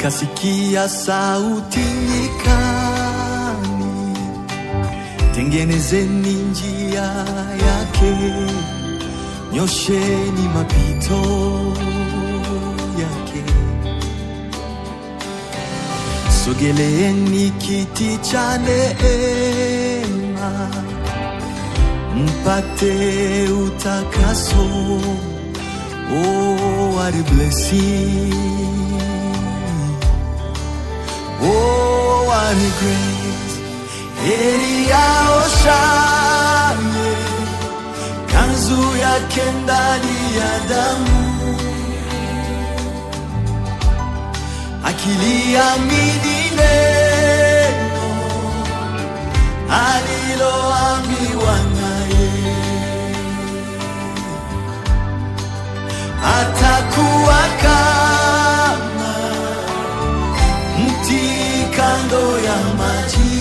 nikasikia sauti nyikani, tengenezeni njia yake, nyosheni mapito yake. Sogeleeni kiti cha neema, mpate utakaso. Oh, what a blessing. Oh, what a grace. Heri yao shane, kanzu yake ndani ya damu, akiliamini neno aliloambiwa naye, atakuwa kama mti kando ya maji,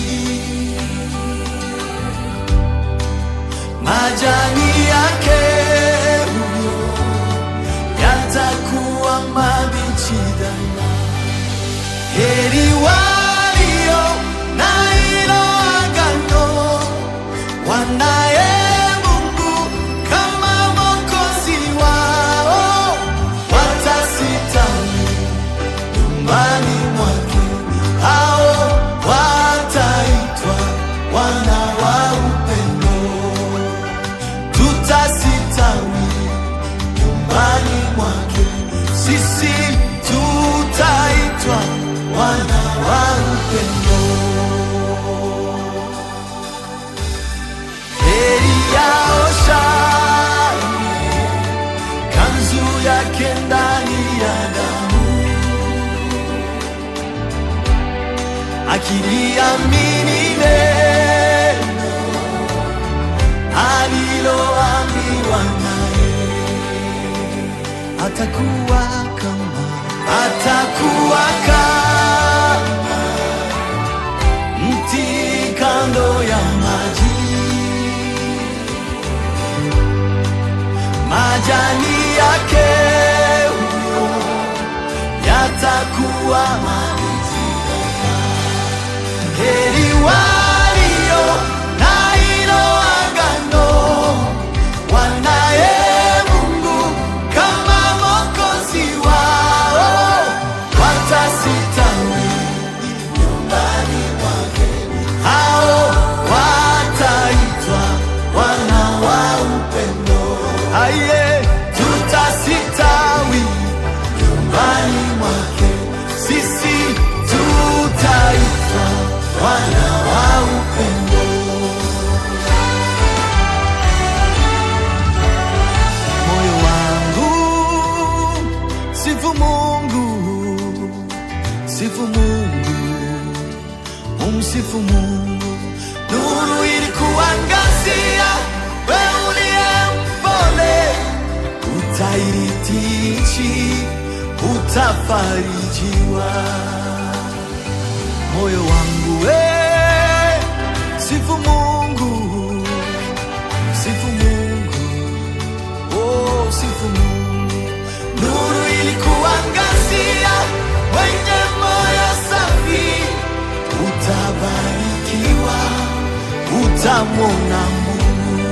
majani yake huyo yatakuwa mabichi daima. Heri walio na hilo agano, wanaye Mungu kama Mwokozi wao, watasitawi nyumbani mwake, hao wataitwa wana wa upendo. Tutasitawi nyumbani mwake, sisi tutaitwa wana wa upendo. Heri yao shane, kanzu yake ndani ya damu akiliamini neno aliloambiwa naye, atakuwa kama atakuwa kama mti kando ya maji, majani yake huyo yatakuwa mabichi. Heri walio na hilo agano, wanaye Mungu kama Mwokozi wao, watasitawi nyumbani mwake, hao wataitwa wana wa upendo. Aye, tutasitawi nyumbani mwake, sisi tutaitwa wana wa upendo. Moyo wangu sifu Mungu, sifu Mungu, umsifu Mungu. Nuru ilikuangazia, wewe uliye mpole, utairithi nchi, utafarijiwa moyo wangu we sifu Mungu, sifu Mungu, oh sifu Mungu. Nuru ilikuangazia, wenye moyo safi, utabarikiwa, utamwona Mungu.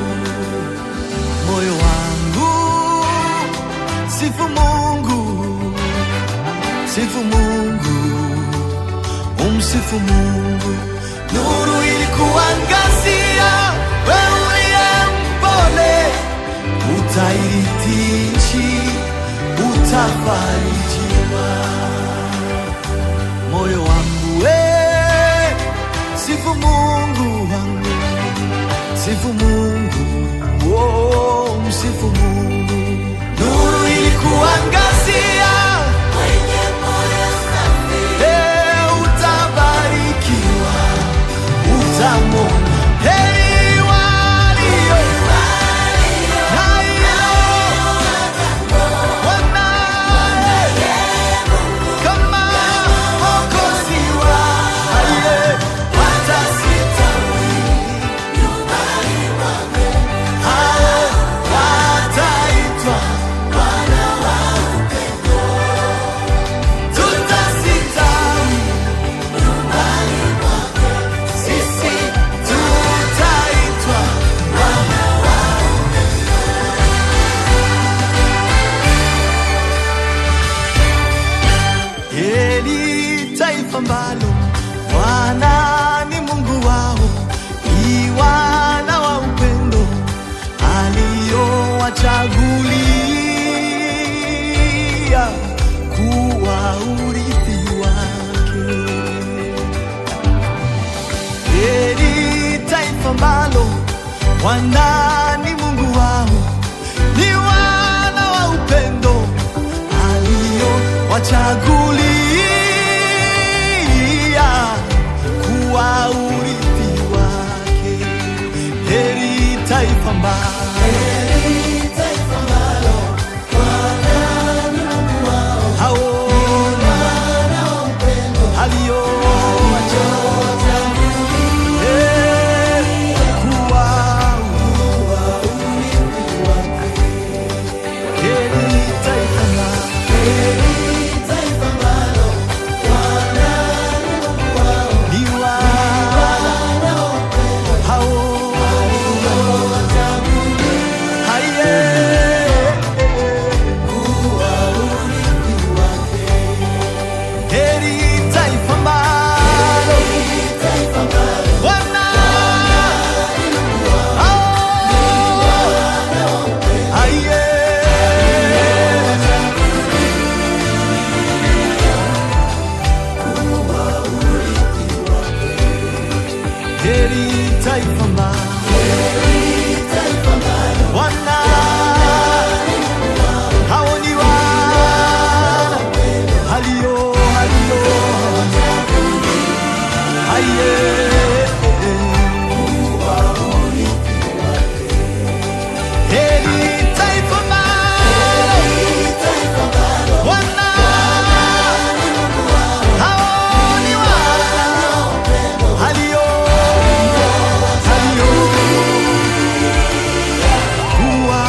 Moyo wangu sifu Mungu, sifu Mungu umsifu Mungu. Nuru ilikuangazia, wewe uliye mpole, utairithi nchi, utafarijiwa. Moyo wangu we, sifu Mungu wangu, sifu Mungu, oh, msifu Mungu. Nuru ilikuangazia, Eh, utabarikiwa, utamwona heri walio na hilo wanaye kama Mwokozi wao. Aye, watasitawi hao ambalo Bwana ni Mungu wao, ni wana wa upendo aliowachagulia kuwa urithi wake. Heri taifa ambalo Bwana ni Mungu wao, ni wana wa upendo aliowachagulia kuwa urithi wake. Heri taifa ambalo hao alio Heri kuwa Heri taifa ambalo ni wana hao Haye. Heri taifa ambalo wana hao Haye. Heri taifa ambalo wana hao ni wana halio halio haye Heri taifa ambalo wana hao ni wana halio halio kuwa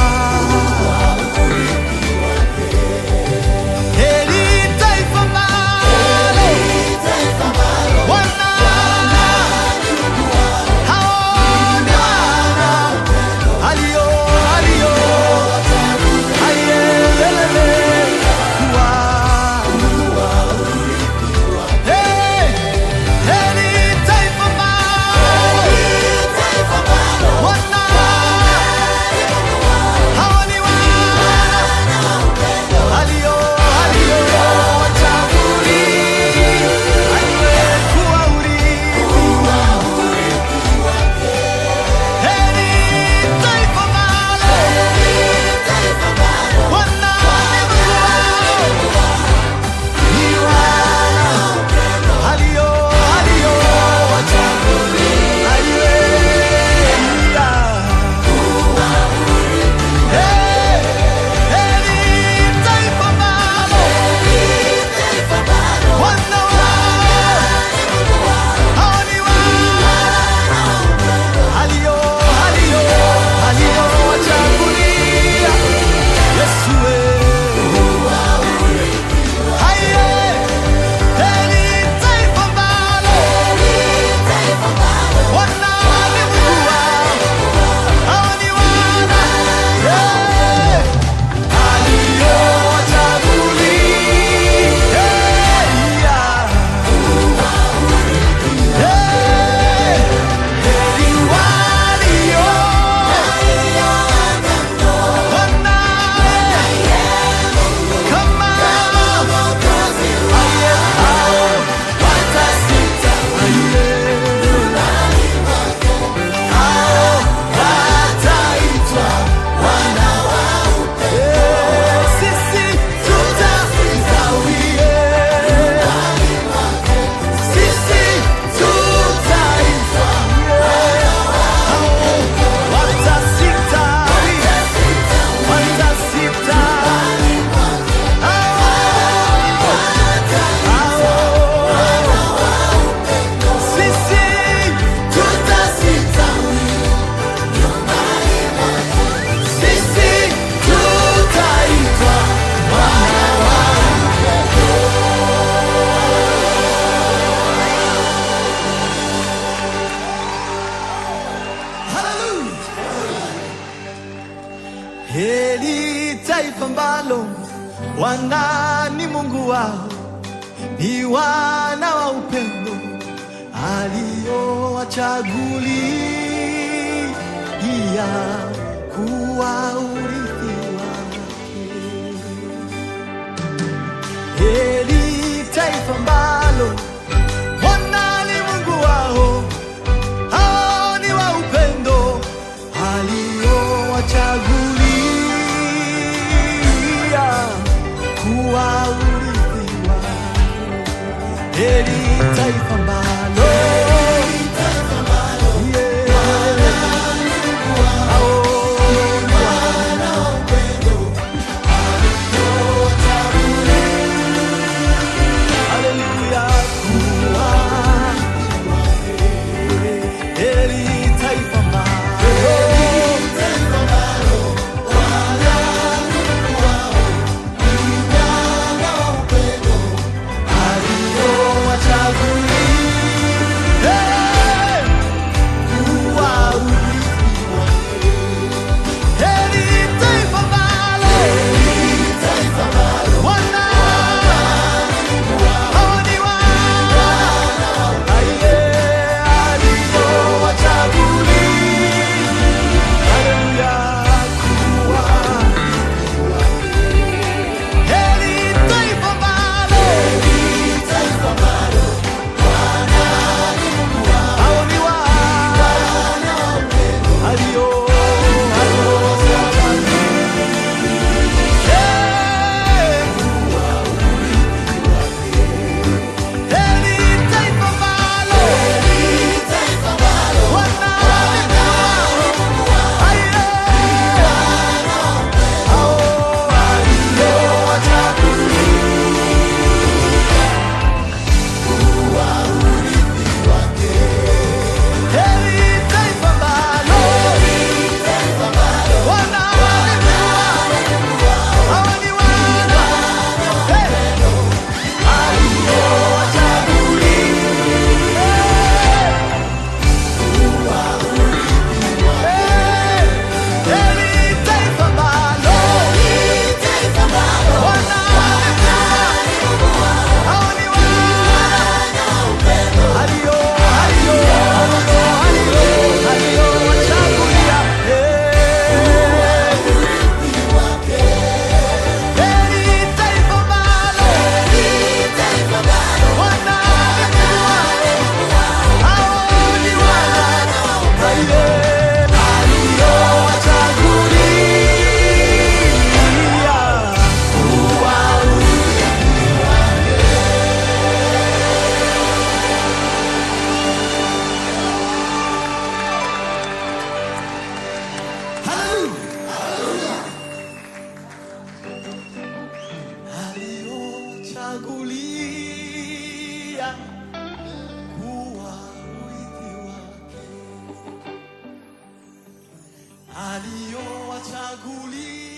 Heri taifa ambalo wana hao ni wana halio halio hayelele kuwa Hey, heri taifa ambalo wana hao ni wana halio halio wachaguliwa kuwa urithi Heri taifa ambalo wana ni wana halio halio wachaguliwa Heri taifa ambalo wana hao ni wana halio halio halio wachagulia Yesu haye heri taifa ambalo wana ni Mungu wao hao ni wana Eh, halio wachagulia Eh, heri walio Heri taifa ambalo Bwana ni Mungu wao, ni wana wa upendo aliowachagulia kuwa urithi wake. Heri taifa ambalo Bwana ni Mungu wao, hao ni wa upendo aliowachagulia kuwa urithi wake. Heri taifa ambalo Yeah. Hao ni wana wa upendo Haleluya, kuwa heri taifa ambalo aliowachagulia kuwa urithi wake. Heri taifa ambalo Bwana hao ni wana aliye aliowachagulia. Haleluya, kuwa heri taifa ambalo hao ni wana alio aliowachagulia. Heri taifa ambalo Bwana Chagulia kuwa urithi wake aliowachagulia